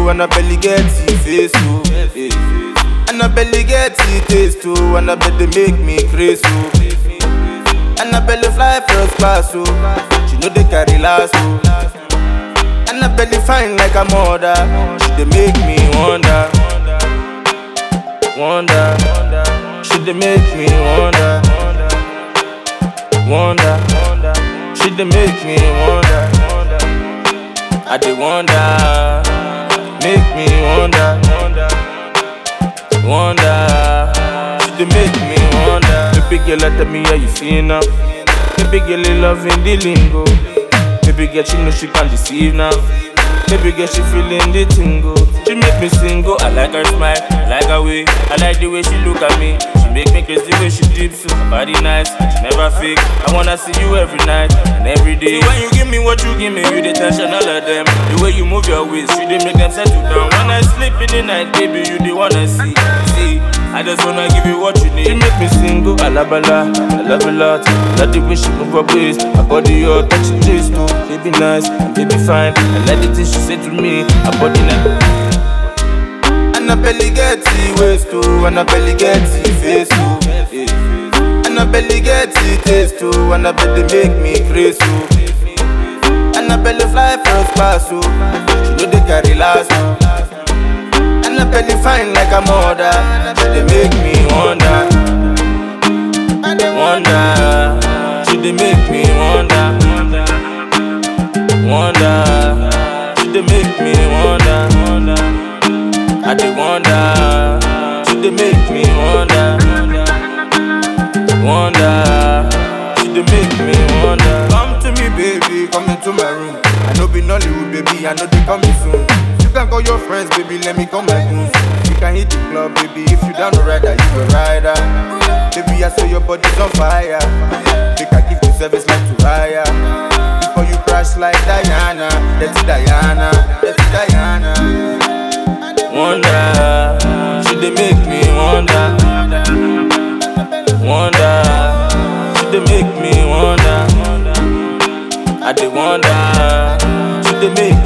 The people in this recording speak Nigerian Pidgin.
oh, and I belly get the face oh. eh. And I belly get the taste oh, and I bet they make me crazy oh. And I belly fly first class oh, she know they carry last oh. And I belly fine like a mother, she they make me wonder, wonder. She they make me wonder, wonder. She they make me wonder. I dey wonder, make me wonder, wonder. She dey make me wonder. Baby girl, tell me how you feel now. Baby girl, you loving the lingo. Baby girl, she know she can't deceive now. Baby girl, she feeling the tingle. She make me single. I like her smile, I like her way, I like the way she look at me. She make me crazy the way she dips so her body nice. She never fake. I wanna see you every night and every day. See, when you give me what you give me, you the tension all of them. The way you move your waist, you dey make them settle down. When I sleep in the night, baby, you the wanna see. See, I just wanna give you what you need. She make me single. Alabala, I love a lot. Love the way she move her waist. Her body hot, touch it taste too. Baby nice, and baby fine. I like the things she say to me. Her body nice. And I belly get the waist too, and I belly get the face too. eh. And I belly get the taste too, and I bet they make me crazy too. And I belly fly first class too, she know they carry last too. And I belly fine like a mother, she they make me wonder, wonder. She they make me wonder, wonder. She they make me wonder, wonder. I dey wonder, she dey make me wonder, wonder, she dey make me wonder. Come to me, baby, come into my room. I know be Nollywood, baby, I know they coming soon. You can call your friends, baby, let me come my goons. You can hit the club, baby, if you down the rider, you a rider. Baby, I saw your body's on fire. Make I give you service like to hire. Before you crash like Diana, that's Diana, that's Diana. Wonder, she dey make me wonder, wonder, she dey make me wonder. I dey wonder, she dey make